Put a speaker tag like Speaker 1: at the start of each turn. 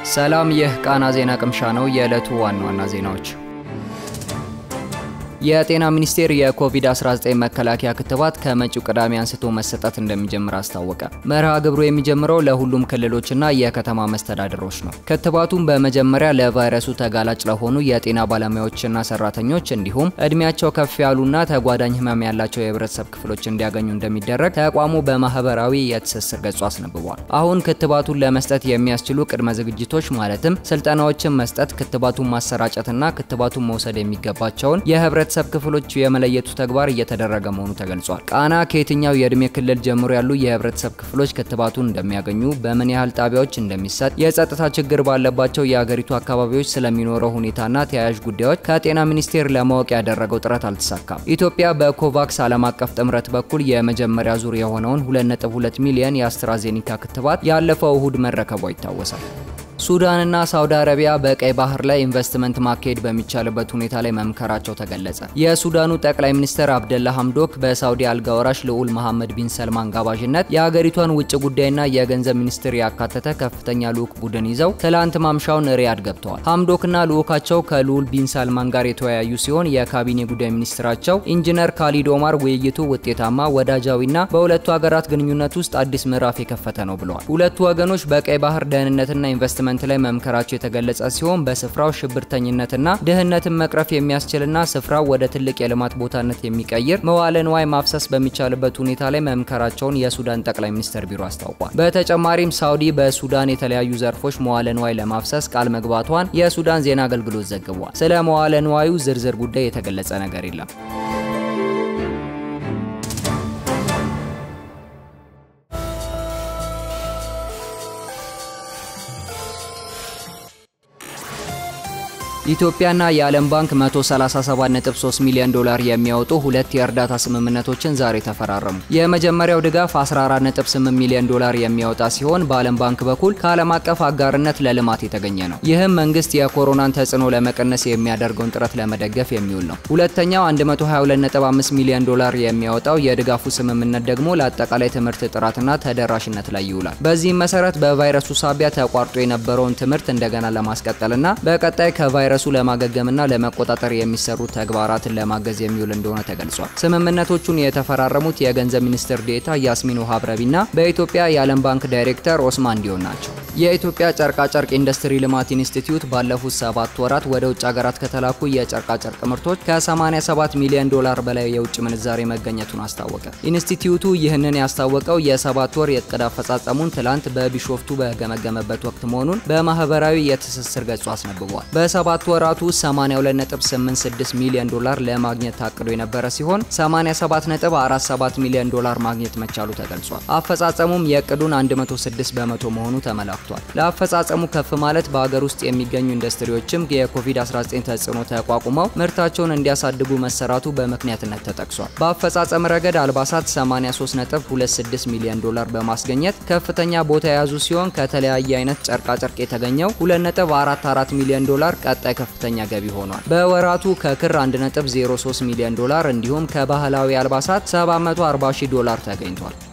Speaker 1: ሰላም፣ ይህ ቃና ዜና ቅምሻ ነው። የዕለቱ ዋና ዋና ዜናዎች የጤና ሚኒስቴር የኮቪድ-19 መከላከያ ክትባት ከመጪው ቅዳሜ አንስቶ መሰጠት እንደሚጀምር አስታወቀ። መርሃ ግብሩ የሚጀምረው ለሁሉም ክልሎችና የከተማ መስተዳድሮች ነው። ክትባቱን በመጀመሪያ ለቫይረሱ ተጋላጭ ለሆኑ የጤና ባለሙያዎችና ሰራተኞች እንዲሁም እድሜያቸው ከፍ ያሉና ተጓዳኝ ህመም ያላቸው የህብረተሰብ ክፍሎች እንዲያገኙ እንደሚደረግ ተቋሙ በማህበራዊ የትስስር ገጹ አስነብቧል። አሁን ክትባቱን ለመስጠት የሚያስችሉ ቅድመ ዝግጅቶች ማለትም ስልጠናዎችን መስጠት፣ ክትባቱን ማሰራጨትና ክትባቱን መውሰድ የሚገባቸውን የህብረ የህብረተሰብ ክፍሎች የመለየቱ ተግባር እየተደረገ መሆኑ ተገልጿል። ቃና ከየትኛው የእድሜ ክልል ጀምሮ ያሉ የህብረተሰብ ክፍሎች ክትባቱን እንደሚያገኙ፣ በምን ያህል ጣቢያዎች እንደሚሰጥ፣ የጸጥታ ችግር ባለባቸው የአገሪቱ አካባቢዎች ስለሚኖረው ሁኔታና ተያያዥ ጉዳዮች ከጤና ሚኒስቴር ለማወቅ ያደረገው ጥረት አልተሳካም። ኢትዮጵያ በኮቫክስ ዓለም አቀፍ ጥምረት በኩል የመጀመሪያ ዙር የሆነውን 2.2 ሚሊዮን የአስትራዜኒካ ክትባት ያለፈው እሁድ መረከቧ ይታወሳል። ሱዳንና ሳውዲ አረቢያ በቀይ ባህር ላይ ኢንቨስትመንት ማካሄድ በሚቻልበት ሁኔታ ላይ መምከራቸው ተገለጸ። የሱዳኑ ጠቅላይ ሚኒስትር አብደላ ሐምዶክ በሳውዲ አልጋ ወራሽ ልዑል መሐመድ ቢን ሰልማን ጋባዥነት የአገሪቷን ውጭ ጉዳይና የገንዘብ ሚኒስትር ያካተተ ከፍተኛ ልዑክ ቡድን ይዘው ትላንት ማምሻውን ሪያድ ገብተዋል። ሐምዶክና ልዑካቸው ከልዑል ቢን ሰልማን ጋር የተወያዩ ሲሆን የካቢኔ ጉዳይ ሚኒስትራቸው ኢንጂነር ካሊድ ኦማር ውይይቱ ውጤታማ፣ ወዳጃዊና በሁለቱ ሀገራት ግንኙነት ውስጥ አዲስ ምዕራፍ የከፈተ ነው ብለዋል። ሁለቱ ወገኖች በቀይ ባህር ደህንነትና ኢንቨስትመንት ላይ መምከራቸው የተገለጸ ሲሆን በስፍራው ሽብርተኝነትና ድህነትን መቅረፍ የሚያስችልና ስፍራው ወደ ትልቅ የልማት ቦታነት የሚቀይር መዋለ ንዋይ ማፍሰስ በሚቻልበት ሁኔታ ላይ መምከራቸውን የሱዳን ጠቅላይ ሚኒስትር ቢሮ አስታውቋል። በተጨማሪም ሳውዲ በሱዳን የተለያዩ ዘርፎች መዋለ ንዋይ ለማፍሰስ ቃል መግባቷን የሱዳን ዜና አገልግሎት ዘግቧል። ስለ መዋለ ንዋዩ ዝርዝር ጉዳይ የተገለጸ ነገር የለም። ኢትዮጵያና የዓለም ባንክ 137.3 ሚሊዮን ዶላር የሚያወጡ ሁለት የእርዳታ ስምምነቶችን ዛሬ ተፈራረሙ። የመጀመሪያው ድጋፍ 14.8 ሚሊዮን ዶላር የሚያወጣ ሲሆን በዓለም ባንክ በኩል ከዓለም አቀፍ አጋርነት ለልማት የተገኘ ነው። ይህም መንግስት የኮሮናን ተጽዕኖ ለመቀነስ የሚያደርገውን ጥረት ለመደገፍ የሚውል ነው። ሁለተኛው 122.5 ሚሊዮን ዶላር የሚያወጣው የድጋፉ ስምምነት ደግሞ ለአጠቃላይ ትምህርት ጥራትና ተደራሽነት ላይ ይውላል። በዚህም መሰረት በቫይረሱ ሳቢያ ተቋርጦ የነበረውን ትምህርት እንደገና ለማስቀጠልና በቀጣይ ከቫይረሱ ቫይረሱ ለማገገምና ለመቆጣጠር የሚሰሩ ተግባራትን ለማገዝ የሚውል እንደሆነ ተገልጿል። ስምምነቶቹን የተፈራረሙት የገንዘብ ሚኒስትር ዴኤታ ያስሚን ውሃብ ረቢና በኢትዮጵያ የዓለም ባንክ ዳይሬክተር ኦስማን ዲዮን ናቸው። የኢትዮጵያ ጨርቃጨርቅ ኢንዱስትሪ ልማት ኢንስቲትዩት ባለፉት ሰባት ወራት ወደ ውጭ ሀገራት ከተላኩ የጨርቃጨርቅ ምርቶች ከ87 ሚሊዮን ዶላር በላይ የውጭ ምንዛሬ መገኘቱን አስታወቀ። ኢንስቲትዩቱ ይህንን ያስታወቀው የሰባት ወር የእቅድ አፈጻጸሙን ትላንት በቢሾፍቱ በገመገመበት ወቅት መሆኑን በማህበራዊ የትስስር ገጹ አስነብቧል። በሰባት ወራቱ 82.86 ሚሊዮን ዶላር ለማግኘት ታቅዶ የነበረ ሲሆን 87.47 ሚሊዮን ዶላር ማግኘት መቻሉ ተገልጿል። አፈጻጸሙም የእቅዱን 106 በመቶ መሆኑ ተመላክቷል። ለአፈጻጸሙ ከፍ ማለት በሀገር ውስጥ የሚገኙ ኢንዱስትሪዎችም የኮቪድ-19 ተጽዕኖ ተቋቁመው ምርታቸውን እንዲያሳድጉ መሰራቱ በምክንያትነት ተጠቅሷል። በአፈጻጸም ረገድ አልባሳት 83.26 ሚሊዮን ዶላር በማስገኘት ከፍተኛ ቦታ የያዙ ሲሆን ከተለያየ አይነት ጨርቃጨርቅ የተገኘው 2.44 ሚሊዮን ዶላር ቀጣይ ከፍተኛ ገቢ ሆኗል። በወራቱ ከክር 1.03 ሚሊዮን ዶላር እንዲሁም ከባህላዊ አልባሳት 740 ሺህ ዶላር ተገኝቷል።